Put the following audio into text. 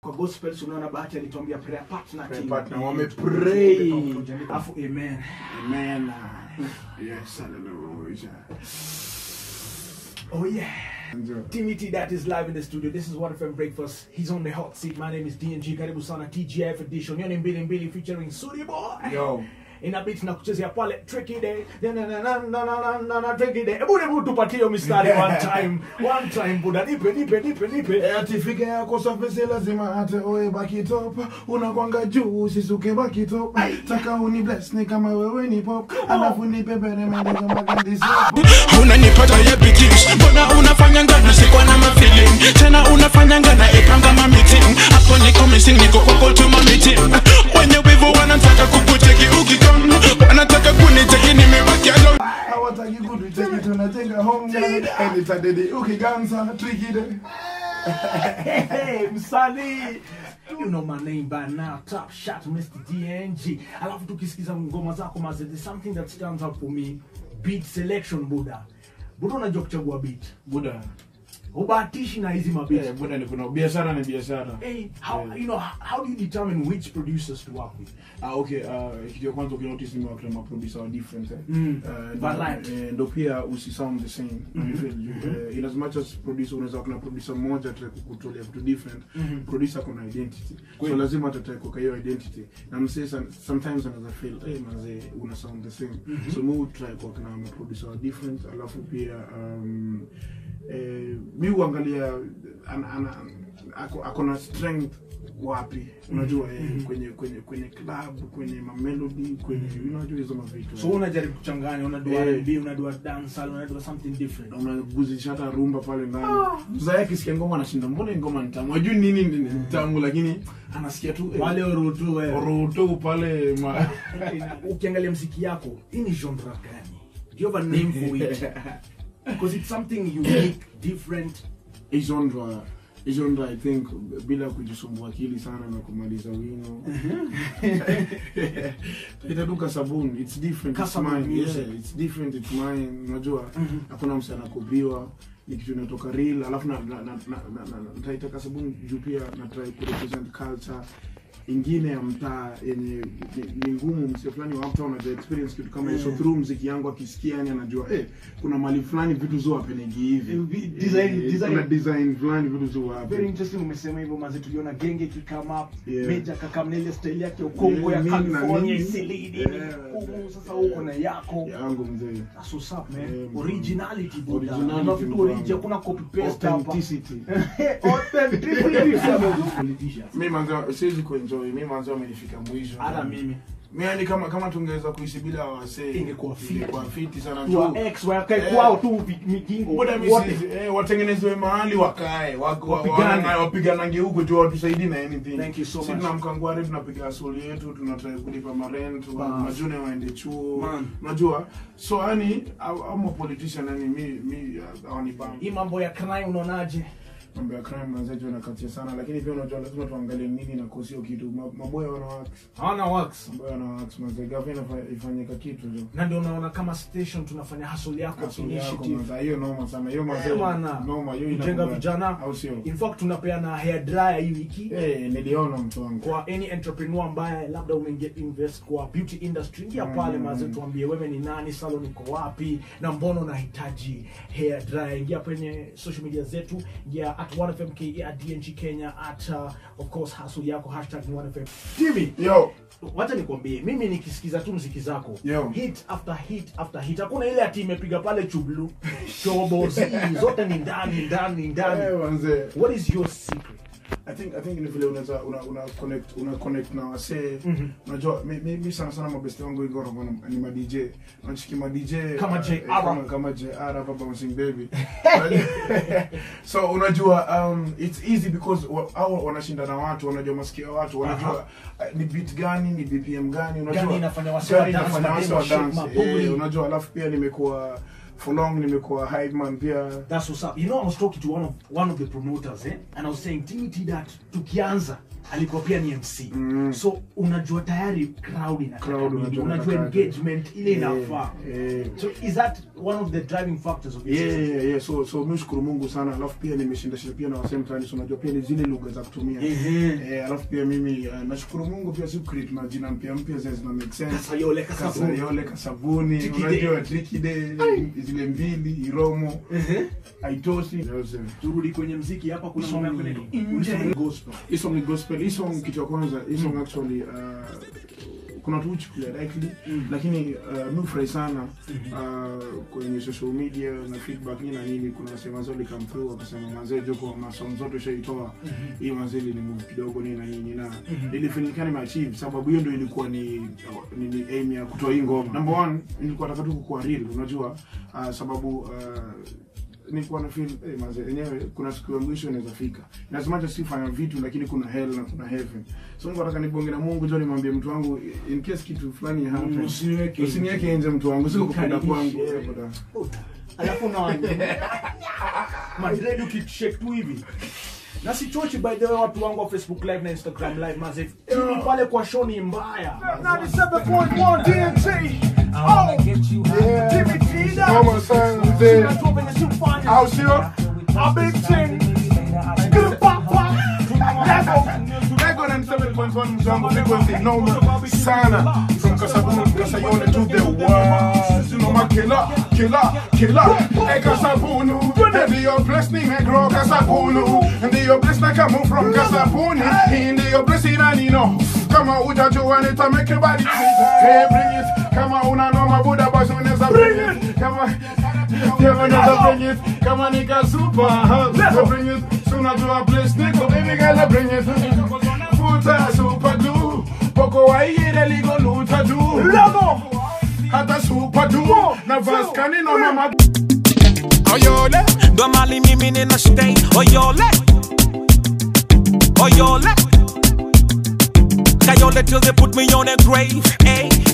kwa gospels unaona bahati alituambia prayer partner Prayer team. partner, wamepray. Alafu amen. Amen. Yes, hallelujah. Oh yeah. Ndio. Timmy T that is live in the studio. This is What FM Breakfast. He's on the hot seat. My name is DNG. Karibu sana TGF edition. Yoni mbili mbili featuring Suri Boy. Yo. Ina beat na kuchezea pale tricky day. Na na na na na na na na tricky day. Hebu hebu tupatie hiyo mistari one time. One time buda. Nipe nipe nipe nipe. Eh, ati fike yako surface lazima hata oe baki top unakwanga juu usisuke baki top taka uni bless ni kama wewe ni pop alafu nipe peremende kama candy shop unanipata ya bikish mbona unafanya ngana sikwa na mafeeling tena unafanya ngana epanga ma meeting hapo niko missing niko kwa call to my meeting wenye wivu wanataka kukuteki ukikam wanataka kuniteki nimebaki alone hawataki kutucheki tunajenga home gani enitadedi ukiganza trikide Hey, msanii you know my name by now top shot mr dng alafu tukisikiza ngoma zako maze there's something that stands out for me beat selection buda buda unajua kuchagua beat buda ubahatishi na hizi mabit eh, buda ni kuna biashara ni biashara Hey, how you know how do you determine which producers to work with? Ah, okay, uh, kitu ya kwanza ukinotice ni wakati maproducer wa different eh. Mm. Uh, Variety. eh, ndo pia usi sound the same you feel you, uh, in as much as producer unaweza kuna producer mmoja ataka kukutolea vitu different producer kuna identity so lazima atataka kwa hiyo identity na msee some- sometimes anaweza feel eh mazee una sound the same so mu try kwa kuna producer wa different alafu pia um, eh, mi huangalia ana, ana, ako, ako na strength wapi unajua eh, kwenye kwenye kwenye club kwenye mamelody kwenye unajua hizo mavitu So unajaribu kuchanganya, unadua Eh. R&B, unadua dancehall, unadua something different. unaguzisha hata rumba pale ndani mzae akisikia ngoma anashinda mbona hii ngoma ni tamu ajui nini ni ni tamu lakini anasikia tu eh, Wale orutu wewe. roto pale ma Ukiangalia mziki yako, hii ni genre gani? Do you have a name for it? Because it's something unique, different. hii genre hii genre i think bila kujisumbua akili sana na kumaliza wino itaduka sabuni it's different it's Kasabun mine music. yeah, it's different it's mine unajua hakuna mse anakopiwa ni kitu inatoka real alafu na na na na, na, na, na nitaitaka sabuni juu pia na try ku represent culture ingine ya mtaa yenye ni- ni ngumu mse fulani wa uptown anaja experience kitu kama hiyo so through mziki yangu akisikia yani anajua eh kuna mali fulani vitu zo hapenegi hivi Eh, design- Eh, design- kuna design fulani vitu zo Very happen interesting umesema hivyo maze tuliona genge kikama up Yeah. meja kakamna ile style yake ya Kongo ya Yeah, mimi na California mimi. isilidi Yeah. huku sasa huko na yako yangu mzee That's what's up, man. Yeah, man. Originality, buda. Originality, Kuna vitu bro. origi, hakuna copy paste hapa. authenticity Authenticity. mi manzo siwezi kuenjoy mi manzo amenifika mwisho Hata mimi. mi yani kama kama tungeweza kuishi bila wasee Ingekuwa fiti. ingekuwa fiti sana Tua tu ex wakae Eh. kwao tu vi- migingo Muda wote. misizi, eh, watengenezwe mahali wakae wako- wa- Wapigane. wa- wapiganange huko tu watusaidii na anything Thank you so si much. tunamkangware tunapiga asoli yetu tunatrai kulipa marent wa- Bas. majune waende chuo Man. unajua so yani ama politician yani mi mi awanibamba hii mambo ya crime unaonaje mambo ya crime manzeji wanakatia sana lakini pia unajua lazima tuangalie nini na kosio kitu Ma- maboya wana wax hawana works maboya wana wax manze gavana ifanyika kitu jo na ndio unaona kama station tunafanya hustle yako Asili yako initiative manze hiyo noma sana hiyo manze Eh, bwana. noma hiyo kujenga inakuwa- vijana au sio in fact tunapeana hair dryer hii wiki eh niliona mtu wangu kwa any entrepreneur ambaye labda umeingia invest kwa beauty industry ingia pale Mm. maze tuambie wewe ni nani salon iko wapi na mbona unahitaji hair dryer ingia kwenye social media zetu ingia at 1fmke at dng kenya at uh, of course hustle yako hashtag ni 1fm Timmy, yo wacha nikwambie mimi nikisikiza tu mziki zako Yo. hit after hit after hit hakuna ile ati imepiga pale chublu shobo zi, zote ni ndani ndani eh ndani manze what is your secret I think I think ni vile unaweza una, una connect una connect na wasee Mhm. unajua mi, mi, mi sana sana mabesti wangu wengi wanakuwa na- ni ma DJ unachiki ma DJ Kama uh, JR. eh, kama kama JR hapa bouncing baby so unajua um, it's easy because wa- hao wanashinda na watu wanajua masikio ya watu wanajua uh, ni beat gani ni BPM gani unajua Gani inafanya wasee wa gani dance, inafanya wasee wa mademo, dance shape, mabuli. eh, unajua alafu pia nimekuwa for long nimekuwa hype man pia That's what's up. You know, I was talking to one of one of the promoters, eh? And I was saying, Timmy T that tukianza alikuwa pia ni mc Mm. so unajua tayari crowd inataka Crowd nini, unajua unajua inataka. engagement ile inafaa Eh, so is that one of the driving factors of your Yeah, success? yeah, yeah. So, so mi shukuru Mungu sana, alafu pia nimeshinda shinda pia na wasee mtaani, so unajua pia ni zile lugha za kutumia Ehe. eh, alafu pia mimi uh, nashukuru Mungu pia si create majina mpya mpya zile zina make sense Kasayole, Kasabuni. Kasayole, kasabuni Tricky unajua Day. tricky day zile mbili iromo Ehe. aitosi turudi kwenye mziki hapa kuna Hii mambo song yako ni- inaitwa nje gospel hii song ni gospel hii song kitu ya kwanza hii song actually uh, kuna watu huchukulia lightly Mm. lakini uh, mi hufurahi sana uh, kwenye social media na feedback nini na nini kuna wasema mazee come through wakasema mazee joko masom zote ushaitoa hii mazee ni move kidogo nini na nini na nilifanikiwa nimeachieve sababu hiyo ndio ilikuwa ni, ni, ni aim ya kutoa hii ngoma number one nilikuwa nataka tu kukuwa real unajua uh, sababu uh, nilikuwa na feel eh, maze yenyewe kuna siku ya mwisho inaweza fika na as much as sifanya vitu lakini kuna hell na kuna heaven so Mungu nataka nibonge na Mungu jo nimwambie mtu wangu in case kitu fulani ya happen Usiniweke usiniweke nje mtu wangu sio kupenda kwangu Nikaribishe. eh, brother. alafu na madred ukishake tu hivi na sichochi by the way watu wangu wa facebook live na instagram live mazef timu pale kwa show ni mbaya 97.1 DNC oh Yeah. Jimmy Tida Kama sana mzee. Tunajua venye si ufanye. au sio A big thing. Skru pa pa. Lego na 7.1 mtu wangu frequency noma sana from Kasabuni Kasayole to the world you know my killer killer killer eh Kasabunu ndio place nimegro Kasabunu ndio place na kama from Kasabuni ndio place ina nino kama ujajua nita make your body click hey bring it kama una noma buda basi unaweza bring it kama kama unaweza bring it kama nika super so bring it so unajua place niko baby girl bring it futa super glue poko wa ile ligo luta tu Lego. hata super glue na vaskani no mama Oyole, ndo mali mimi nina stay. Oyole, oyole, Kayole till they put me on a grave. Hey,